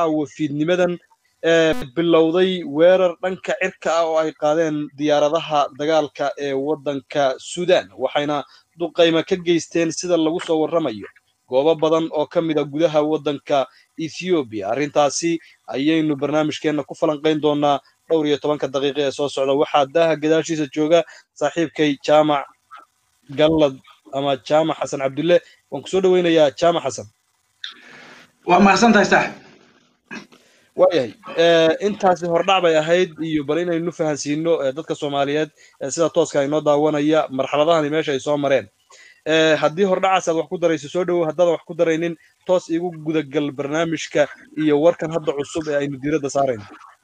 caawa fiidnimadan bilowday weerar dhanka cirka ah oo ay qaadeen diyaaradaha dagaalka ee waddanka suudaan waxayna duqayma ka geysteen sida lagu soo warramayo goobo badan oo ka mid a gudaha waddanka ethoobiya arrintaasi ayaynu barnaamijkeenna ku falanqayn doonaa dhowr iyo tobanka daqiiqa ee soo socda waxaa daaha gadaashiisa jooga saaxiibkay jaamac gallad ama jaamac xasan cabdulle waan kusoo dhoweynayaa jaamac xasan waa mahadsan tahay saaxib waayahay intaasi hordhac bay ahayd iyo bal inaynu fahansiino dadka soomaaliyeed sida tooska inoo daawanaya marxaladahani meesha ay soo mareen haddii hordhacaas aad wax ku darayso soo dhowow haddaadan wax ku daraynin toos igu gudagal barnaamijka iyo warkan hadda cusub ee aynu diiradda saarayno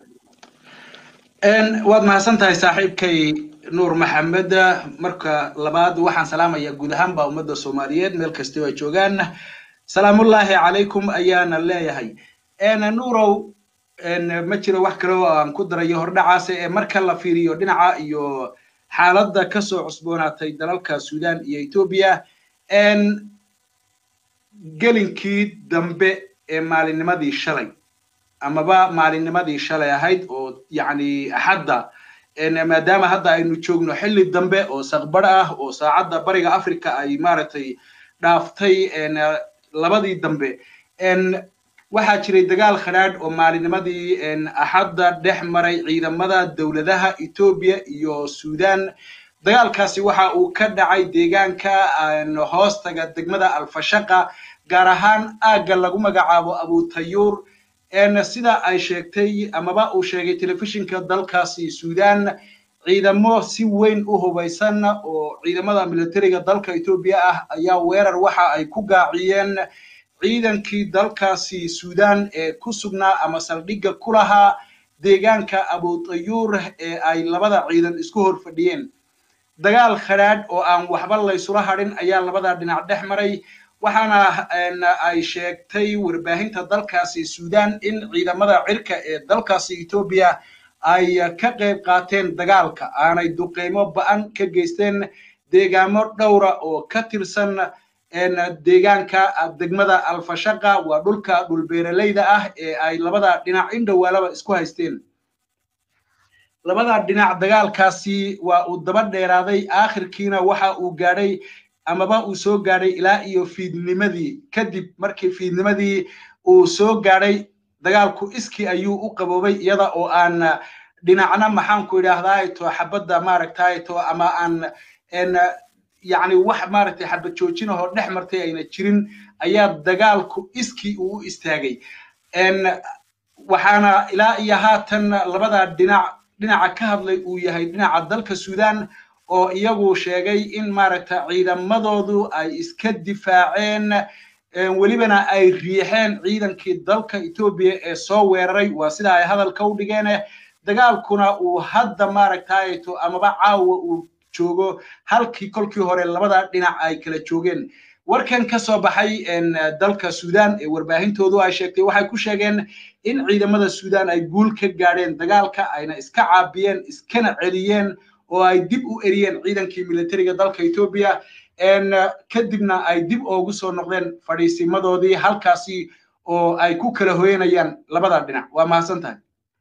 waad mahadsan tahay saaxiibkay nuur maxamed marka labaad waxaan salaamayaa guud ahaanba ummadda soomaaliyeed meel kastoo ay joogaan salaamullaahi calaykum ayaana leeyahay nuurow ma jiro wax kale oo aan ku darayo hordhacaas ee marka la fiiriyo dhinaca iyo xaaladda kasoo cusboonaatay dalalka suudaan iyo etoobiya gelinkii dambe ee maalinnimadii shalay amaba maalinnimadii shalay ahayd oo yacni axadda maadaama hadda aynu joogno xilli dambe oo saqbar ah oo saacadda bariga africa ay maaragtay dhaaftay labadii dambe waxaa jiray dagaal khadhaadh oo maalinnimadii axadda dhex maray ciidamada dowladaha etoobiya iyo suudaan dagaalkaasi waxa uu ka dhacay deegaanka hoostaga degmada alfashaqa gaar ahaan aagga lagu magacaabo abutayuur sida ay sheegtay amaba uu sheegay telefishinka dalkaasi suudaan ciidamo si weyn u hubaysan oo ciidamada militariga dalka etoobiya ah ayaa weerar waxa ay ku gaaciyeen ciidankii dalkaasi suudaan ee ku sugnaa ama saldhigga ku lahaa deegaanka abutayuur ee ay labada ciidan isku hor fadhiyeen dagaal khadhaadh oo aan waxba laysula hadhin ayaa labada dhinac dhex maray waxaana ay sheegtay warbaahinta dalkaasi suudaan in ciidamada cirka ee dalkaasi etoobiya ay ka qayb qaateen dagaalka aanay duqeymo ba'an ka geysteen deegaamo dhowra oo ka tirsan deegaanka degmada alfashaqa waa dhulka dhulbeeralayda ah ee ay labada dhinac indhowaalaba isku haysteen labada dhinac dagaalkaasi waa uu daba dheeraaday aakhirkiina waxa uu gaadhay amaba uu soo gaadhay ilaa iyo fiidnimadii kadib markii fiidnimadii uu soo gaadhay dagaalku iskii ayuu u qaboobay iyada oo aan dhinacna maxaanku idhaahdaa to xabadda maaragtay to ama aan yacni wax maaragtay xabad joojinahoo dhex martay ayna jirin ayaa dagaalku iskii uu u istaagay waxaana ilaa iyo haatan labada dhinac dhinaca ka hadlay uu yahay dhinaca dalka suudaan oo iyagu sheegay in maaragta ciidamadoodu ay iska difaaceen welibana ay riixeen ciidankii dalka etoobiya ee soo weeraray waa sida ay hadalka u dhigeen dagaalkuna uu hadda maaragtayto amaba caawa uu joogo halkii kolkii hore labada dhinac ay kala joogeen warkan ka soo baxay dalka suudaan ee warbaahintoodu ay sheegtay waxay ku sheegeen in ciidamada suudaan ay guul ka gaadheen dagaalka ayna iska caabiyeen iskana celiyeen oo ay dib u eriyeen ciidankii militariga dalka etoobiya kadibna ay dib oogu soo noqdeen fadhiisimadoodii halkaasi oo ay ku kala hoyanayaan labada dhinac waa mahadsan tahay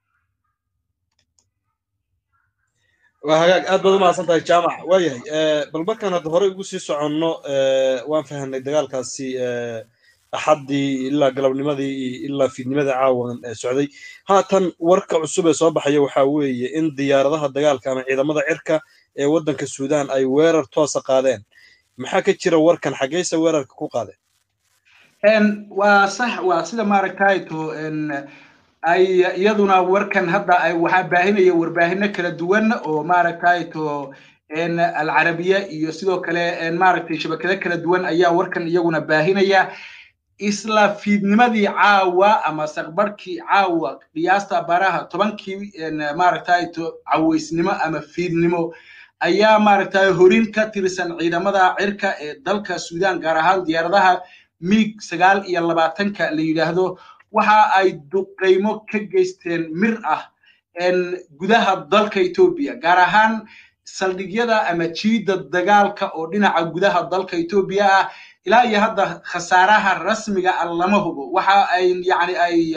waa hagaag aad baad u mahadsan tahay jaamac waayahay bal markaan hadda hore ugu sii soconno waan fahanay dagaalkaasi axaddii ilaa galabnimadii iyo ilaa fiidnimadii caawan socday haatan warka cusub ee soo baxaya waxaa weeye in diyaaradaha dagaalka ama ciidamada cirka ee waddanka suudaan ay weerar toosa qaadeen maxaa ka jira warkan xaggeyse weerarka ku qaadeen waa sax waa sida maaragtayto ay iyaduna warkan hadda ay waxaa baahinaya warbaahino kala duwan oo maaragtayto alcarabiya iyo sidoo kale maaragtay shabakado kala duwan ayaa warkan iyaguna baahinaya isla fiidnimadii caawa ama saqbarhkii caawa qiyaasta baraha tobankii maaragtayto cawaysnimo ama fiidnimo ayaa maaragtay horin ka tirsan ciidamada cirka ee dalka suudaan gaar ahaan diyaaradaha miig sagaal iyo labaatanka la yidhaahdo waxa ay duqaymo ka geysteen mir ah gudaha dalka etoobiya gaar ahaan saldhigyada ama jiidda dagaalka oo dhinaca gudaha dalka etoobiya ah ilaa iyo hadda khasaaraha rasmiga ah lama hubo waxa ay yani ay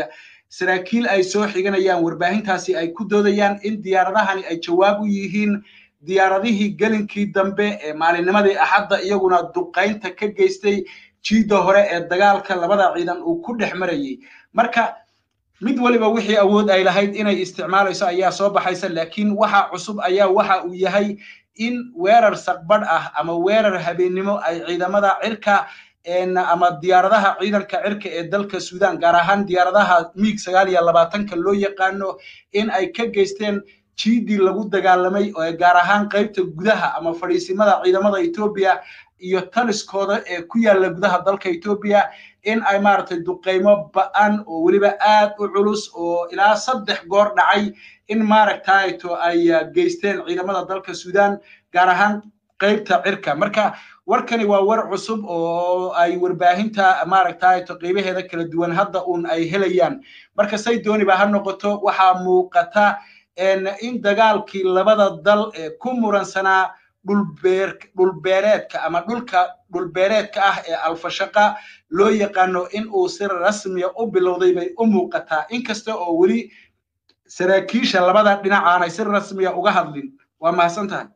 saraakiil ay soo xiganayaan warbaahintaasi ay ku doodayaan in diyaaradahani ay jawaab u yihiin diyaaradihii gelinkii dambe ee maalinnimadii axadda iyaguna duqaynta ka geystay jiidda hore ee dagaalka labada ciidan uu ku dhex marayay marka mid waliba wixii awood ay lahayd inay isticmaalayso ayaa soo baxaysa laakiin waxa cusub ayaa waxa uu yahay in weerar saqbadh ah ama weerar habeennimo ay ciidamada cirka ama diyaaradaha ciidanka cirka ee dalka sudan gaar ahaan diyaaradaha miig sagaal iyo labaatanka loo yaqaano in ay ka geysteen jiidii lagu dagaalamay oo gaar ahaan qaybta gudaha ama fadhiisimada ciidamada etoobiya iyo taliskooda ee ku yaalla gudaha dalka etoobiya in ay maaragtay duqaymo ba'an oo weliba aad u culus oo ilaa saddex goor dhacay in maaragtayto ay geysteen ciidamada dalka sudan gaar ahaan qaybta cirka marka warkani waa war cusub oo ay warbaahinta maaragtayto qaybaheeda kala duwan hadda uun ay helayaan marka say dooniba ha noqoto waxaa muuqata in dagaalkii labada dal ee ku muransanaa dhulbeereedka ama dhulka dhulbeereedka ah ee alfashaqa loo yaqaano in uu si rasmiya u bilowday bay u muuqataa inkasta oo weli saraakiisha labada dhinac aanay si rasmiya uga hadlin waa mahadsan tahay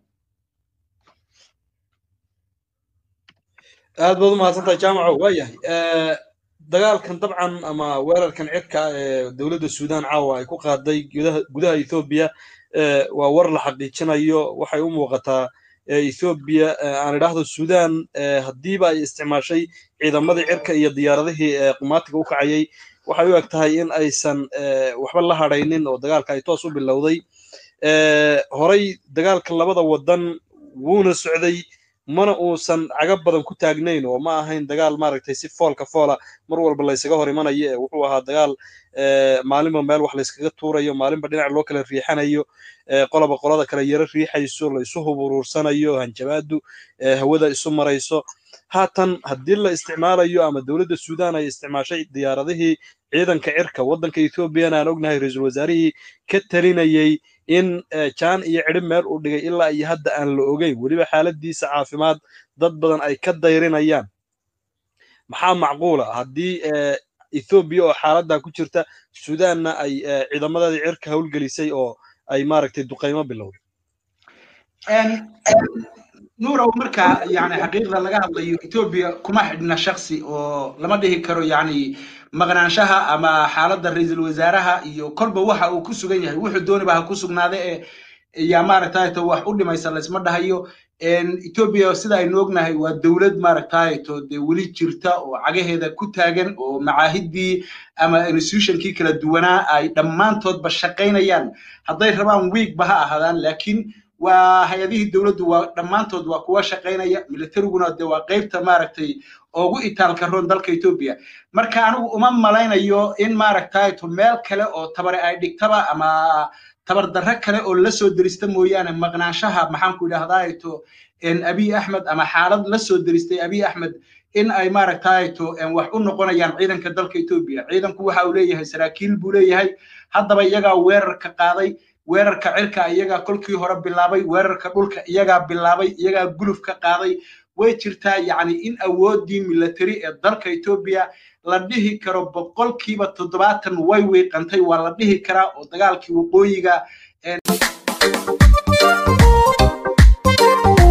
aad baad u mahadsantahay jaamaco waa yahay dagaalkan dabcan ama weerarkan cirka ee dowladda sudan caawa ay ku qaaday gudaha ethoobiya waa war la xaqiijinayo waxay u muuqataa ethoobiya aan idhaahdo sudan haddiiba ay isticmaashay ciidamadii cirka iyo diyaaradihii qumaatiga u kacayay waxay u eg tahay in aysan waxba la hadhaynin oo dagaalka ay toos u bilowday horay dagaalka labada waddan wuuna socday mana uusan caga badan ku taagnayn oo ma ahayn dagaal maaragtay si foolka foola mar walba laysaga hor imanayo ee wuxuu ahaa dagaal maalinba meel wax layskaga tuurayo maalinba dhinac loo kala riixanayo qoloba qolada kale yaro riixayso laysu huburuursanayo hanjabaadu hawada isu marayso haatan haddii la isticmaalayo ama dowladda sudan ay isticmaashay diyaaradihii ciidanka cirka waddanka ethoobiyan aan ognahay ra-iisul wasaarihii ka talinayey in jaan iyo cidhib meel uu dhigay ilaa iyo hadda aan la ogeyn weliba xaaladiisa caafimaad dad badan ay ka dayrinayaan maxaa macquula haddii ethoobiya oo xaaladdaa ku jirta sudanna ay ciidamadeedii cirka howlgelisay oo ay maaragtay duqaymo bilowday nuurow marka yani xaqiiqda laga hadlayo etoobiya kuma xidhna shaksi oo lama dhihi karo yani maqnaanshaha ama xaaladda ra-iisul wasaaraha iyo kolba waxa uu ku sugan yahay wuxuu dooniba ha ku sugnaade ee yaa maaragtayto wax u dhimaysa laysma dhahayo etoobiya sida aynu ognahay waa dowlad maaragtayto dee weli jirta oo cagaheeda ku taagan oo macaahiddii ama institutionkii kala duwanaa ay dhammaantoodba shaqaynayaan hadday rabaan wiigba ha ahaadaan laakiin waa hay-adihii dowladdu waa dhammaantood waa kuwa shaqaynaya militariguna de waa qaybta maaragtay ugu itaalka roon dalka etoobiya marka anigu uma malaynayo in maaragtayto meel kale oo tabare ay dhigtaba ama tabardarro kale oo la soo derista mooyaane maqnaanshaha maxaanku idhahdayto abiy axmed ama xaalad la soo deristay abiy axmed in ay maaragtayto wax u noqonayaan ciidanka dalka etoobiya ciidanku waxa uu leeyahay saraakiil buu leeyahay haddaba iyagaa weerarka qaaday weerarka cirka iyagaa kolkii hore bilaabay weerarka dhulka iyagaa bilaabay iyagaa guluf ka qaaday way jirtaa yacni in awooddii military ee dalka etoobiya la dhihi karo boqolkiiba toddobaatan way wiiqantay waa la dhihi karaa oo dagaalkii waqooyiga